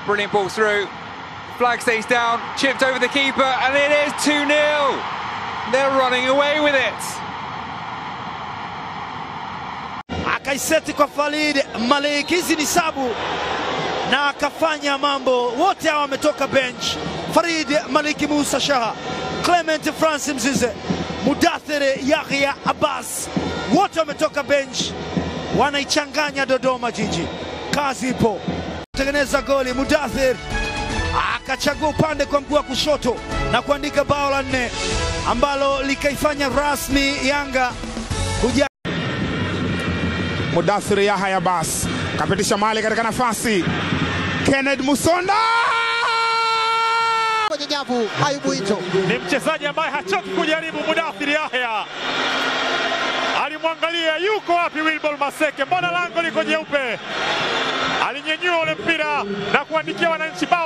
Brilliant ball through. Flag stays down, chipped over the keeper, and it is 2 0. They're running away with it. akaiseti kwa Farid Malik. Hizi ni sabu na akafanya mambo. Wote hawa wametoka bench: Farid Malik Musa Shaha, Clement Francis Mzize, Mudathir Yahya Abbas, wote wametoka bench, wanaichanganya Dodoma Jiji. Kazi ipo, tengeneza goli. Mudathir akachagua upande kwa mguu wa kushoto na kuandika bao la nne ambalo likaifanya rasmi Yanga kuja Mudathir Yahya Abbas kapitisha mali katika nafasi. Kenneth Musonda kwenye nyavu. Ayubu Ito ni mchezaji ambaye hachoki kujaribu. Mudathir Yahya alimwangalia yuko wapi Wilbol Maseke, mbona lango liko jeupe? Alinyenyua ule mpira na kuandikia wananchi bao.